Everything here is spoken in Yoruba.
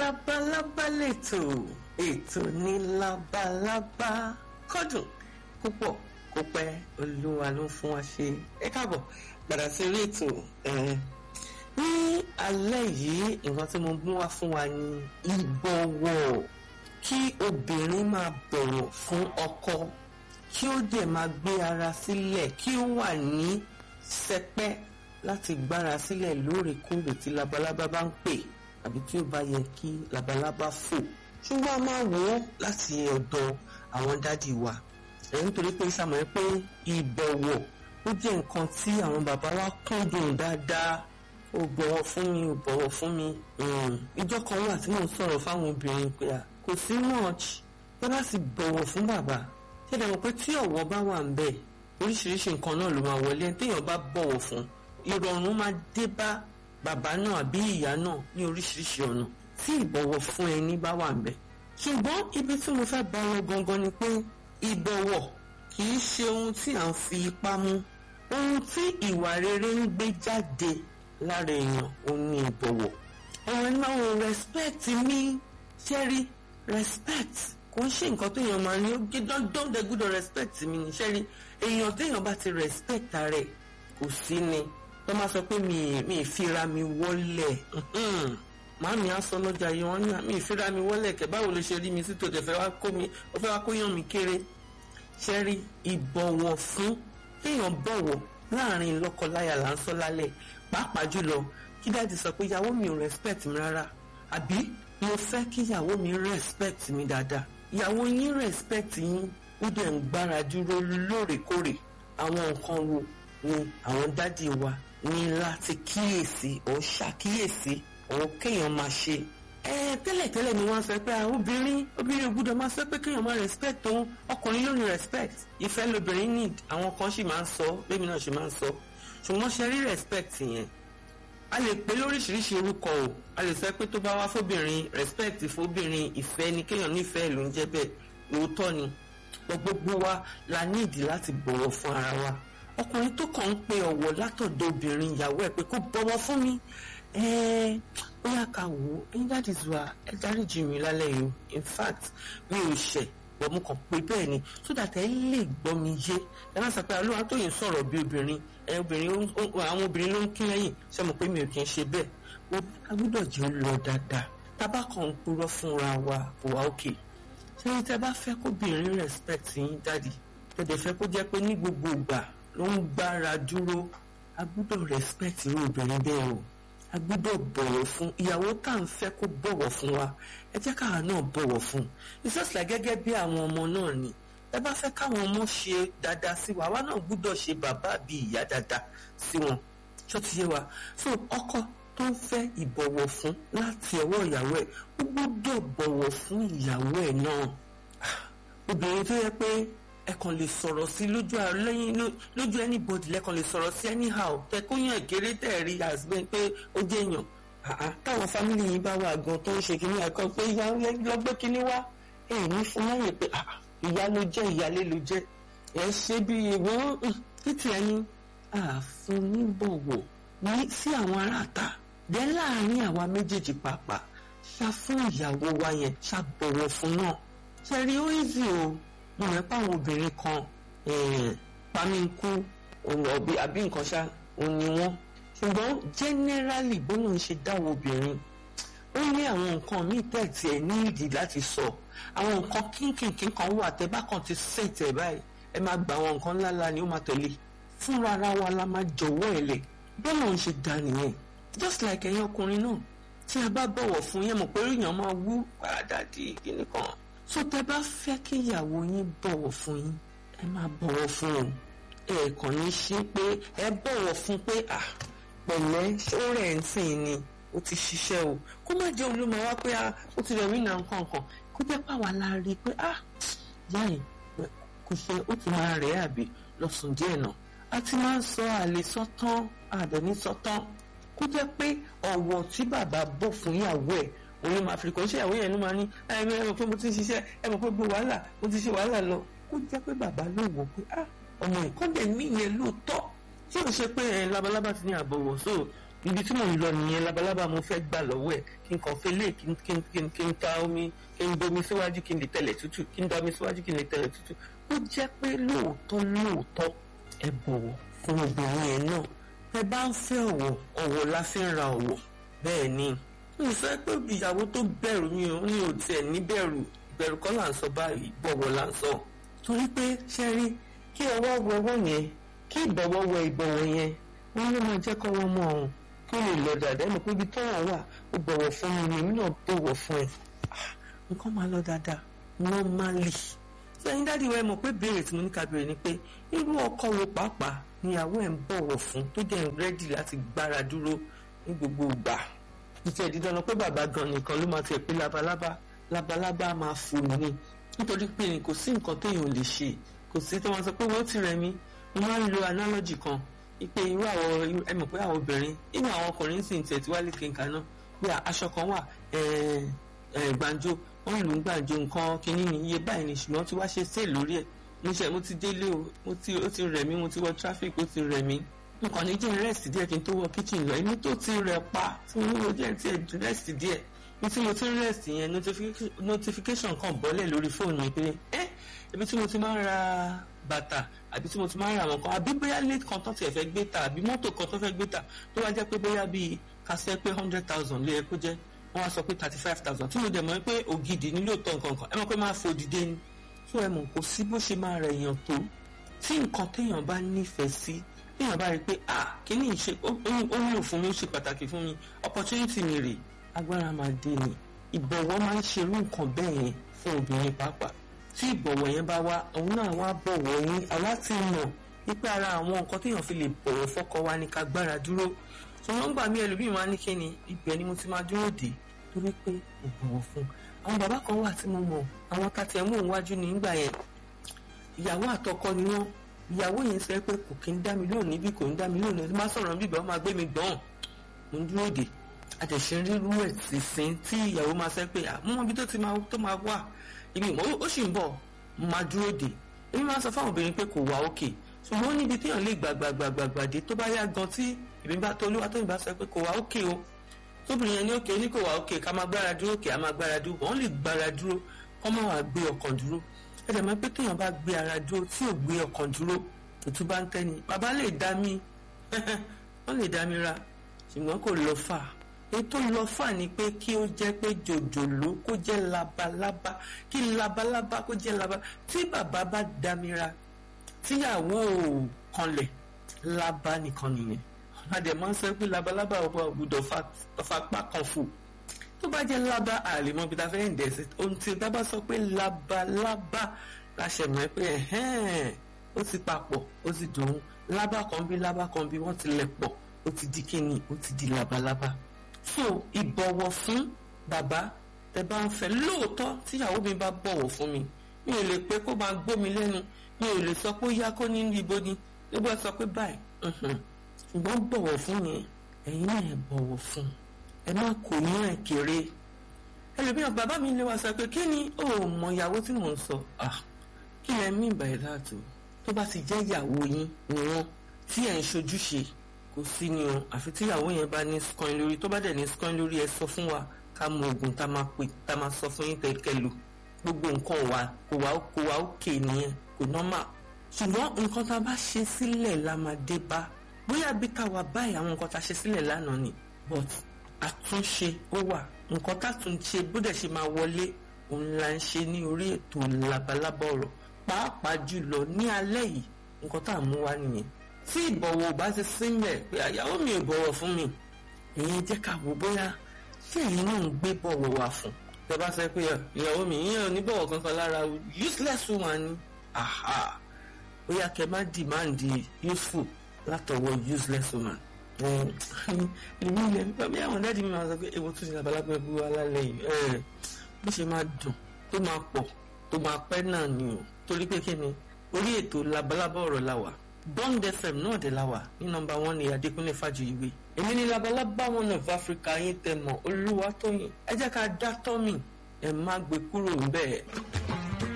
labalábá lètò ètò ní labalábá kọ́dùn púpọ̀ kó pẹ́ olúwa ló fún wa ṣe ẹ káàbọ̀ padà sí orí ètò ní alẹ́ yìí nǹkan tí mo mú wá fún wa ní ìbọ̀wọ̀ kí obìnrin máa bọ̀wọ̀ fún ọkọ kí ó dẹ̀ máa gbé ara sílẹ̀ kí ó wà ní sẹpẹ́ láti gbára sílẹ̀ lóòrèkóòrè tí labalábá bá ń pè àbí tí ó bá yẹ kí labalábá fò ṣùgbọ́n a máa wò ó láti ọ̀dọ̀ àwọn dádì wa ẹ̀ nítorí pé sàmọ́ ẹ pé ìbọ̀wọ̀ ó jẹ́ nǹkan tí àwọn bàbá wa kúndùn dáadáa ó bọ̀wọ̀ fún mi ó bọ̀wọ̀ fún mi ìjọ kan wà tí mò ń sọ̀rọ̀ fáwọn obìnrin pé à kò sí much tó bá sì bọ̀wọ̀ fún bàbá ṣẹ̀dá mọ̀ pé tí ọ̀wọ̀ bá wà ń bẹ̀ oríṣiríṣi nǹkan náà ló máa wọlé ẹni téèyàn bá bọ̀wọ̀ fún ìrọ̀rùn máa dé bá bàbá náà àbí ìyá náà ní oríṣiríṣi ọ̀nà tí ìbọ̀wọ̀ fún ẹni bá wà ń bẹ̀ ṣùgbọ́n ibi tí mo fẹ́ bá lọ gangan ni pé ìbọ̀wọ̀ kì í ṣe ohun tí à ń fi ipá mú ohun tí ìwà rere ń gbé jáde lára èèyàn ò ní ìbọ̀wọ̀ ọ̀rọ̀ ẹni máa ń respect mi ṣẹ́rí respect kò ń ṣe nǹkan téèyàn máa ní ó gé dandan dẹ gbọ́dọ̀ respect mi ní ṣẹ́rí èèyàn téèyàn bá ti respect rẹ̀ kò sí ni tó máa sọ pé mi mi ìfira mi wọlé màámi á sọ lọ́jà yìí wọ́n ní mi ìfira mi wọlé kẹ̀ báwo ló ṣe rí mi sí tòde fẹ́ wá kó mi ó fẹ́ wá kó yàn mí kéré ṣẹ́rí ìbọ̀wọ̀ fún kéèyàn bọ̀wọ̀ láàrin lọ́kọláya là ń sọ lálẹ́ pàápàá jùlọ kí dáàdi sọ pé ìyàwó mi ò respect mi rárá àbí mo fẹ́ kí ìyàwó mi respect mi dáadáa ìyàwó yín respect yín ó dẹ̀ ń gbára dúró lóòrèkóòrè àwọn nǹkan wo ni àwọn dádì wa ní láti kíyèsí ò ṣàkíyèsí ò kéèyàn máa ṣe ẹ tẹ́lẹ̀tẹ́lẹ̀ ni wọ́n sọ pé obìnrin obìnrin ò gbúdọ̀ máa sọ pé kéèyàn máa respect òun ọkùnrin ló ní respect ìfẹ́ lobìnrin need àwọn kan sì máa ń sọ bẹ́ẹ̀ náà sì máa ń sọ ṣùgbọ́n ṣe rí respect yẹn a lè pè lóríṣiríṣi orúkọ o a lè sọ pé tó bá wá fóbìnrin respect fóbìnrin ìfẹ́ ni kéèyàn nífẹ̀ẹ́ ló ń jẹ́ bẹ́ẹ̀ lóòótọ́ ni gbogbo wa la níìdí láti bọ̀wọ̀ fún ara wa ọkùnrin tó kàn ń pe ọ̀wọ̀ látọ̀dọ̀ obìnrin ìyàwó ẹ̀ pé kó bọ̀wọ̀ fún mi ẹ̀ẹ́ ó yà ká wò ó ẹ̀yin dáàdì zuwa ẹ dáríjì mi lálẹ́ yìí in fact mi ò ṣẹ̀ bọ̀ mo kàn pé bẹ́ẹ̀ ni so that ẹ lè gbọ́ mi yé ẹ má sọ pé olúwa tó yìí ń sọ̀rọ̀ bí obìnrin ẹ obìnrin àwọn obìnrin ló ń kí lẹ́yìn ṣé mo pé mi ò kí ń ṣe bẹ́ẹ̀ ó agbọ́dọ̀ jẹ́ ó lọ dáadáa tábà kan ń purọ́ fúnra wa kò wá òkè ṣé ní tẹ́ bá fẹ́ kóbìnrin respect yín dáàdì tẹ̀dẹ̀ fẹ́ kó jẹ́ pé ní gbogbo ìgbà ló ń gbára dúró agbọ́dọ̀ respect irú obìnrin bẹ́ẹ̀ o a gbọ́dọ̀ bọ̀wọ̀ fún ìyàwó tá à ń fẹ́ kó bọ̀wọ̀ fún wa ẹ jẹ́ káwa náà bọ̀wọ̀ fún it's just like gẹ́gẹ́ bí àwọn ọmọ náà ni ẹ bá fẹ́ káwọn ọmọ ṣe dáadáa sí wa àwa náà gbọ́dọ̀ ṣe bàbá àbí ìyá dáadáa sí wọn ṣó ti yé wa so ọkọ tó ń fẹ́ ìbọ̀wọ̀ fún láti ọwọ́ ìyàwó ẹ̀ ó gbọ́dọ̀ bọ̀wọ̀ fún ìyàwó ẹ̀ náà obìnrin tó yẹ pé ẹ kàn lè sọ̀rọ̀ sí lójú lẹ́yìn lójú anybody lẹ́kàn lè sọ̀rọ̀ sí anyhow tẹ kó yàn kéré tẹ̀ rí àsìbẹ́ pé ó jẹ́ èèyàn táwọn fámìlì yìí bá wà gan tó ń ṣe kínní àkọ́ pé ìyá lọ́gbẹ́ kínní wá ẹ̀ ní fún láyè pé ìyá ló jẹ́ ìyálé ló jẹ́ ẹ̀ ṣe bí ìwọ́n títí ẹni àfún níbọ̀wọ̀ ní sí àwọn aráàta dẹ́ láàrin àwa méjèèjì pàápàá ṣá fún ìyàwó wa yẹn ṣá bọ̀wọ̀ fún náà ṣe rí ó easy o mo rẹ pa àwọn obìnrin kan pamínkù ọ̀bí àbí nǹkan ṣá òní wọn ṣùgbọ́n generally bóyá ń ṣe dáwọ́ obìnrin ó ní àwọn nǹkan míì tẹ̀tì ẹ̀ ní ìdí láti sọ àwọn nǹkan kínkìnkín kan wà tẹ́ bá kàn ti ṣètẹ̀ báyìí ẹ máa gba àwọn nǹkan ńláńlá ni ó máa tẹ̀lé fúnra ara wa la máa jọ̀wọ́ ẹ̀ lẹ̀ bọ́lá ń ṣe dá nìyẹn just like ẹ̀yin ọkùnrin náà tí a bá bọ̀wọ̀ fún yẹn mọ̀ pé èèyàn máa wú paradàdì kíní kan tó tẹ bá fẹ́ kí ìyàwó yín bọ̀wọ̀ fún yín ẹ máa bọ̀wọ̀ fún un ẹ kàn ní ṣe pé ẹ bọ̀wọ̀ fún pé à pẹ̀lẹ́ ṣọ́rẹ̀ ń sìn ni ó ti ṣiṣẹ́ o kó má jẹ́ olúmọ wá pé ó ti rẹ̀ wíńdà nǹkan kan kó jẹ́ pàwọ́ la rí i pé à yáì kò ṣe ó ti máa rẹ̀ àbí lọ́sùn díẹ̀ náà a ti máa ń sọ àlè sọ́tán àdẹ̀ní sọ́tán kó jẹ́ pé ọ̀wọ̀ tí bàbá bọ̀ fún ìyàwó ẹ̀ òun máa fi kò ṣe ìyàwó yẹn ló máa ní ẹ mọ̀ pé mo ti ń ṣiṣẹ́ ẹ mọ̀ pé gbogbo wàhálà mo ti ṣe wàhálà lọ kó jẹ́ pé bàbá ló wò pé ah ọmọ ìkọ́lẹ̀ mi yẹn lóòótọ́ tí ò ṣe pé ẹ labalábá ti ní àbọ̀wọ̀ so ibi tí mò ń lọ nìyẹn labalábá mo fẹ́ gbà lọ́wọ́ ẹ̀ kí n kàn fẹ́ lé kí n kí n kí n kí n ta omi kí n bomi síwájú kí n lè tẹ̀lẹ̀ tútù kí n da omi síwájú kí n lè tẹ̀lẹ̀ tútù ó jẹ́ pé lóòótọ́ lóòótọ́ ẹ bọ̀wọ̀ fún obìnrin yẹn náà ẹ bá ń fẹ́ ọ̀wọ̀ ọ̀wọ̀ la fi ń ra ọ̀wọ̀ bẹ́ẹ̀ ni mi fẹ́ pé ìyàwó tó bẹ̀rù mi ò ní òtí ẹ̀ ní bẹ̀rù ìbẹ̀rù kọ́ là ń sọ báyìí bọ̀wọ̀ là ń sọ torí pé ṣe rí kí ọwọ́ wọ ọwọ́ yẹn kí ìbọ̀wọ́ wọ ìbọ̀wọ̀ yẹn wọ́n ló máa jẹ́ kọ́wọ́ mọ́ ọ̀hún kó lè lọ dáadáa mọ̀ pé ibi tọ́wọ̀ wà ó bọ̀wọ̀ fún mi ni èmi náà bọ̀wọ̀ fún ẹ nǹkan máa lọ dáadáa normally sẹ́yìn dáàdi wa ẹ mọ̀ pé béèrè tí mo ní ká béèrè ni pé irú ọkọ wo pàápàá níyàwó ẹ̀ ń bọ̀wọ̀ fún tó dẹ̀ ń rẹ́dì láti gbára dúró ní gbogbo ìgbà ìtẹ̀ dídán pé bàbá gan nìkan ló máa ti pé labalábá labalábá máa fò ní nítorí pé kò sí nǹkan téèyàn lè ṣe kò sí tí wọ́n sọ pé wọ́n ti rẹ̀ mí mo máa ń lo analogy kan ipe irú àwọn ẹ mọ̀ pé àwọn obìnrin inú àwọn ọkùnrin sì ń tẹ̀ tí wálé kínka náà bí aṣọ kan wà gbàǹjo wọ́n lù ú gbàǹjo nǹkan kínní ní iye báyìí ni ṣùgbọ́n tí wàá ṣe sale lórí ẹ̀ mo ṣe mo ti délé o mo ti ó ti rẹ̀ mí mo ti wọ traffic ó ti rẹ̀ mí nǹkan ní jẹ́ rest díẹ̀ kí n tó wọ kitchen lọ inú tó ti rẹ̀ pa tí mo nílò díẹ̀ tí ẹ̀ rest díẹ̀ ní tí mo ti rest yẹn notification kan bọ́lẹ̀ lórí fóònù mi pé ẹ́ ibi tí mo ti máa ń ra bàtà àbí tí mo ti máa ń ra àwọn kan àbí bóyá late kan tó tiẹ̀ fẹ́ gbé ta àbí mọ́tò kan tó fẹ́ gbé ta tó wá jẹ́ pé bóyá bíi kásẹ̀ pé hundred thousand lé ẹ kó jẹ́ wọ́n wá sọ pé thirty five thousand tí mo dẹ̀ mọ̀ pé ògidì nílò tọ̀ nǹkan kan ẹ mọ̀ pé máa fò dìde ni tó ẹ mọ̀ kò sí bó ṣe máa rẹ̀ èèyàn tó tí nǹkan téèyàn bá nífẹ̀ẹ́ sí téèyàn bá rí i pé ah kíní ìṣe ó wúlò fún mi ó ṣe pàtàkì fún mi opportunity mi rè agbára máa dé ni ìbọ̀wọ̀ máa ń ṣerú nǹkan bẹ́ẹ̀ yẹn fún obìnrin pàápàá tí ìbọ̀wọ̀ yẹn bá wá òun náà wá bọ̀wọ̀ yín àwa ti mọ̀ wípé ara àwọn nǹkan téèyàn fi lè bọ̀wọ̀ fọ́kọ wa ní ká gbára dúró ṣùgbọ́n gbà mí ẹlòmíì wá ní kíni ibẹ̀ ni mo ti máa dúró dé torí pé mo bọ̀wọ̀ fún àwọn bàbá kan wà tí mo mọ̀ àwọn tàtí ẹ̀ mú òun wájú ní ìgbà yẹn ìyàwó àtọkọ ni wọ́n ìyàwó yẹn sọ pé kò kí ń dá mi lóhùn níbí kò ń dá mi lóhùn níbí má sọ̀rọ̀ níbí bẹ́ẹ̀ máa gbé mi gbọ́n mo ń dúró dé àtẹ̀sẹ̀ rírú ẹ̀ sì sin tí ìyàwó máa sẹ́ pé àmọ́ ibi tó ti máa tó máa wà ibi ìmọ̀ ó sì ń bọ̀ mo máa dúró dé èmi máa sọ fáwọn obìnrin pé kò wá òkè ṣùgbọ́n ó níbi téèyàn lè gbàgbàgbàgbà dé tó bá yá gan tí èmi bá tó olúwa tóyìn bá sọ pé kò wá òkè o tóbìnrin yẹn ní òkè ní kò wá òkè ká máa gbára dúró òkè á máa gbára dúró wọ́n lè gbára dúró kọ́ máa wà gbé ọkàn dúró ẹ̀dẹ̀ máa pé téèyàn bá gbé ara dúró tí ò gbé ọkàn dúró òtún bá ń tẹ́ni bàbá lè dá mi wọ́n lè dá mi ra ṣùgbọ́n kò lọ fà ètò lọ fà ni pé kí ó jẹ́ pé jòjòló kó jẹ́ labalábá kí labalábá kó jẹ́ labalábá tí bàbá bá dá mi ra tíyàwó kanlẹ̀ lábá nìkan nìyẹn adẹ̀ máa ń sọ pé labalábá ọba ògbúdọ̀ fapá kan fò tó bá jẹ́ lábá àlèmọ́ bí ta fẹ́ ń dẹ̀sí ohun tí bá bá sọ pé labalábá la ṣe mọ̀ pé ẹ̀hẹ́n ó ti papọ̀ ó ti dùn lábá kan bí lábá kan bí wọ́n ti lẹ̀ pọ̀ ó ti di kíni ó ti di labalábá so ìbọ̀wọ̀ fún bàbá tẹ bá ń fẹ́ lóòótọ́ tíyàwó mi bá bọ̀wọ̀ fún mi mi ò lè pé kó máa gbó mi lẹ́nu mi ò lè sọ pé ó yá kó ní ibo ni nígbà sọ pé báyìí ṣùgbọ́n bọ̀wọ̀ fún yẹn ẹ̀yin náà ẹ̀ bọ̀wọ̀ fún ẹ má kò ní ẹ̀ kéré ẹlòmíràn bàbá mi lè wá sọ pé kí ni ó mọ ìyàwó tí mò ń sọ kí lẹ mí ìbàyẹ̀ láàtò tó bá ti jẹ́ ìyàwó yín ni wọ́n tí ẹ̀ ń ṣojúṣe kò sí ni o àfi tí ìyàwó yẹn bá ní scoin lórí tó bá dẹ̀ ní scoin lórí ẹ sọ fún wa ká mọ oògùn tá máa pè tá máa sọ fún yín kẹ̀kẹ́ lò gbogbo nǹkan wa kò wá kò wá òkè nìyẹn kò normal ṣùgbọ́n nǹkan tá a bá ṣe sílẹ̀ la máa dé bá bóyá bí ká wà báyìí àwọn nǹkan tá a ṣe sílẹ̀ lánàá ni but àtúnṣe ó wà nǹkan tá a tún ṣe bó dẹ̀ ṣe máa wọlé òun la ń ṣe ní orí ètò labalábá ọ̀rọ̀ pàápàá jùlọ ní alẹ́ yìí nǹkan tá a mú wá nìyẹn tí ìbọ̀wọ̀ bá ti sílẹ̀ pé àyàwó mi ò bọ̀wọ̀ fún mi ìyẹn jẹ́ ká wò bóyá ṣé ẹ̀yin náà ń gbé bọ̀wọ̀ wá fún tẹ bá sọ pé ìyàwó mi ìyẹn ò ní bọ̀wọ̀ kankan lára useless woman ni aha bóyá kẹ má dìmáàndì useful látọwọ́ useless woman èmi ilẹ̀ nípa bí àwọn dáàdi mi máa sọ pé èwo tún ti labalábẹ́ bú wa lálẹ́ yìí bó ṣe máa dùn tó máa pọ̀ tó máa pẹ́ náà ni o torí pé kí ni orí ètò labalábá ọ̀rọ̀ la wà bond fm náà dé la wà ní nọ́mbà one ní adékúnlé fàjòyìwé èmi ní labalábá one of africa yín tẹ mọ olúwa tóyìn ẹ jẹ́ ká dá tọ́mì ẹ má gbé kúrò ń bẹ́ẹ̀.